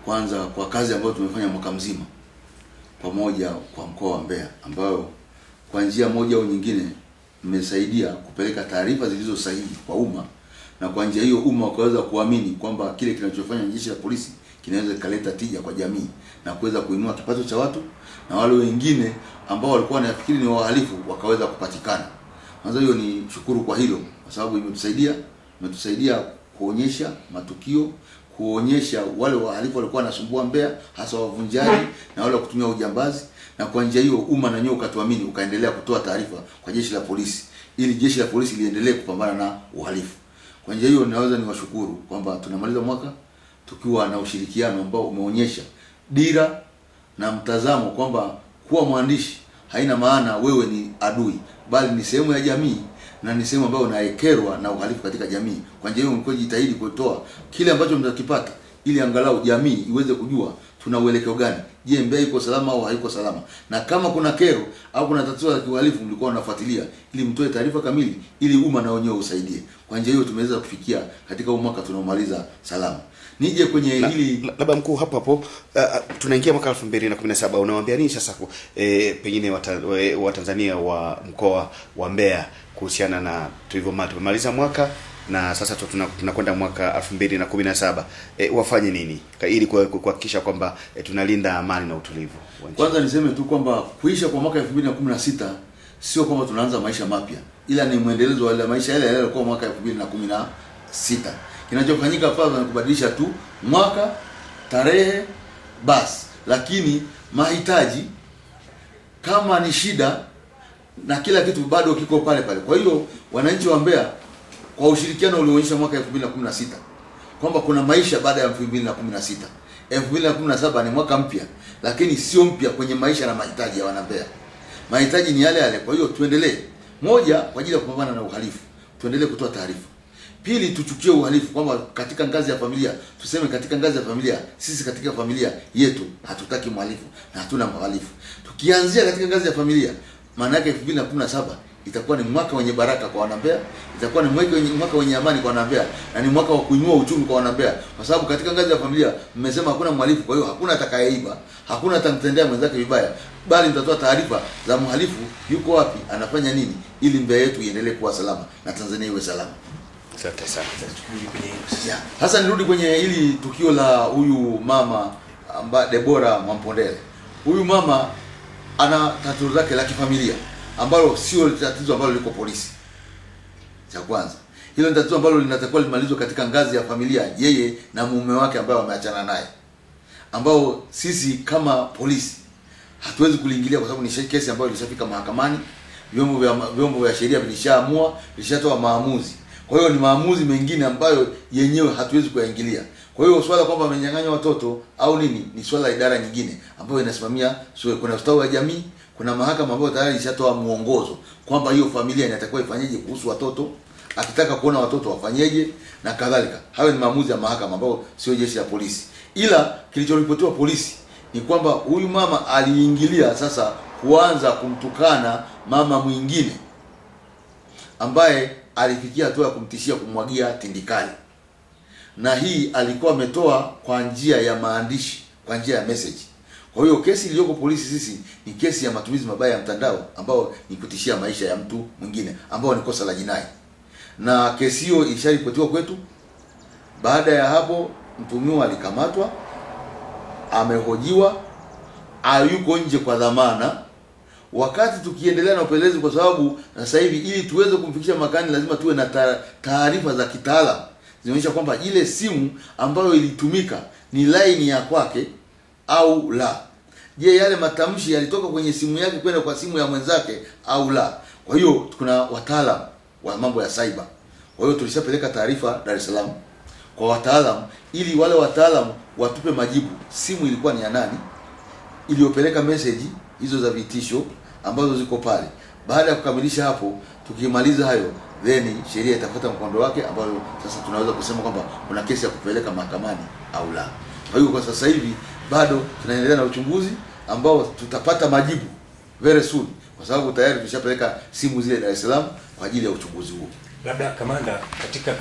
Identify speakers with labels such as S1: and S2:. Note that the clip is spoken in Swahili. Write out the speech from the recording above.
S1: kwanza kwa kazi ambayo tumefanya mwaka mzima pamoja kwa mkoa wa Mbeya, ambayo kwa njia moja au nyingine mmesaidia kupeleka taarifa zilizo sahihi kwa umma, na kwa njia hiyo umma ukaweza kuamini kwamba kile kinachofanya jeshi la polisi kinaweza kikaleta tija kwa jamii na kuweza kuinua kipato cha watu, na wale wengine ambao walikuwa wanafikiri ni wahalifu wakaweza kupatikana. Kwanza hiyo ni shukuru kwa hilo, kwa sababu imetusaidia imetusaidia kuonyesha matukio, kuonyesha wale wahalifu walikuwa wanasumbua Mbeya, hasa wavunjaji na wale wa kutumia ujambazi, na kwa njia hiyo umma na nyewe ukatuamini, ukaendelea kutoa taarifa kwa jeshi la polisi ili jeshi la polisi liendelee kupambana na uhalifu. Kwa njia hiyo ninaweza niwashukuru kwamba tunamaliza mwaka tukiwa na ushirikiano ambao umeonyesha dira na mtazamo kwamba kuwa mwandishi haina maana wewe ni adui, bali ni sehemu ya jamii na ni sehemu ambayo unaekerwa na uhalifu katika jamii. Kwa njia hiyo mlikuwa jitahidi kutoa kile ambacho mtakipata, ili angalau jamii iweze kujua tuna uelekeo gani. Je, Mbeya iko salama au haiko salama? Na kama kuna kero au kuna tatizo la kiuhalifu, mlikuwa mnafuatilia ili mtoe taarifa kamili, ili umma na wenyewe usaidie. Kwa njia hiyo tumeweza kufikia katika huu mwaka tunaomaliza salama. Nije kwenye
S2: La-
S1: hili
S2: la- labda mkuu hapo hapo uh, tunaingia mwaka 2017 unawaambia nini sasa ku- eh, pengine wata- we- watanzania wa mkoa wa Mbeya kuhusiana na tulivyoma tumemaliza mwaka na sasa tu- tuna- tunakwenda mwaka 2017 eh, wafanye nini Ka- ili kuha- kuhakikisha kwamba eh, tunalinda amani na utulivu wa nchi?
S1: Kwanza niseme tu kwamba kuisha kwa mwaka 2016 sio kwamba tunaanza maisha mapya, ila ni mwendelezo wa yale maisha yale yale yalikuwa mwaka 2016. Kinachofanyika pale ni kubadilisha tu mwaka, tarehe, basi, lakini mahitaji kama ni shida na kila kitu bado kiko pale pale. Kwa hiyo wananchi wa Mbeya kwa ushirikiano ulioonyesha mwaka 2016 kwamba kuna maisha baada ya 2016. 2017 ni mwaka mpya, lakini sio mpya kwenye maisha na mahitaji ya wanambeya. Mahitaji ni yale yale. Kwa hiyo tuendelee, moja, kwa ajili ya kupambana na uhalifu, tuendelee kutoa taarifa. Pili, tuchukie uhalifu kwamba katika ngazi ya familia, tuseme katika ngazi ya familia, sisi katika familia yetu hatutaki mhalifu na hatuna mhalifu. Tukianzia katika ngazi ya familia, maana yake 2017 itakuwa ni mwaka wenye baraka kwa wanambea, itakuwa ni mwaka wenye, mwaka wenye amani kwa wanambea na ni mwaka wa kuinua uchumi kwa wanambea, kwa sababu katika ngazi ya familia mmesema hakuna mhalifu, kwa hiyo hakuna atakayeiba, hakuna atamtendea mwenzake vibaya, bali mtatoa taarifa za mhalifu yuko wapi, anafanya nini, ili Mbeya yetu iendelee kuwa salama na Tanzania iwe salama.
S2: Asante sana.
S1: Yeah. Sasa nirudi kwenye hili tukio la huyu mama amba Debora Mwampondele. Huyu mama ana tatizo lake la kifamilia ambalo sio tatizo ambalo liko polisi. Cha kwanza, hilo ni tatizo ambalo linatakiwa limalizwe katika ngazi ya familia, yeye na mume wake ambaye wameachana naye, ambao sisi kama polisi hatuwezi kuliingilia kwa sababu ni she- kesi ambayo ilishafika mahakamani, vyombo vya vyombo vya sheria vilishaamua, vilishatoa maamuzi. Kwa hiyo ni maamuzi mengine ambayo yenyewe hatuwezi kuyaingilia. Kwa hiyo swala kwamba amenyang'anywa watoto au nini ni swala la idara nyingine ambayo inasimamia so, kuna ustawi wa jamii, kuna mahakama ambayo tayari ilishatoa muongozo kwamba hiyo familia inatakiwa ifanyeje kuhusu watoto, akitaka kuona watoto wafanyeje na kadhalika. Hayo ni maamuzi ya mahakama ambayo sio jeshi la polisi. Ila kilichoripotiwa polisi ni kwamba huyu mama aliingilia sasa kuanza kumtukana mama mwingine ambaye alifikia hatua ya kumtishia kumwagia tindikali, na hii alikuwa ametoa kwa njia ya maandishi, kwa njia ya message. Kwa hiyo kesi iliyoko polisi sisi ni kesi ya matumizi mabaya ya mtandao, ambao ni kutishia maisha ya mtu mwingine, ambao ni kosa la jinai, na kesi hiyo ilisharipotiwa kwetu. Baada ya hapo, mtumiwa alikamatwa, amehojiwa, hayuko nje kwa dhamana wakati tukiendelea na upelelezi, kwa sababu sasa hivi ili tuweze kumfikisha makani lazima tuwe na ta- taarifa za kitaalam zinaonyesha kwamba ile simu ambayo ilitumika ni laini ya kwake au la. Je, yale matamshi yalitoka kwenye simu yake kwenda kwa simu ya mwenzake au la? Kwa hiyo kuna wataalam wa mambo ya cyber. Kwa hiyo tulishapeleka taarifa Dar es Salaam kwa wataalam ili wale wataalam watupe majibu, simu ilikuwa ni ya nani, iliyopeleka message hizo za vitisho ambazo ziko pale. Baada ya kukamilisha hapo, tukimaliza hayo, then sheria itafuata mkondo wake, ambayo sasa tunaweza kusema kwamba kuna kesi ya kupeleka mahakamani au la. Kwa hiyo kwa sasa hivi bado tunaendelea na uchunguzi ambao tutapata majibu very soon, kwa sababu tayari tulishapeleka simu zile Dar es Salaam kwa ajili ya uchunguzi huo.
S3: Labda kamanda, katika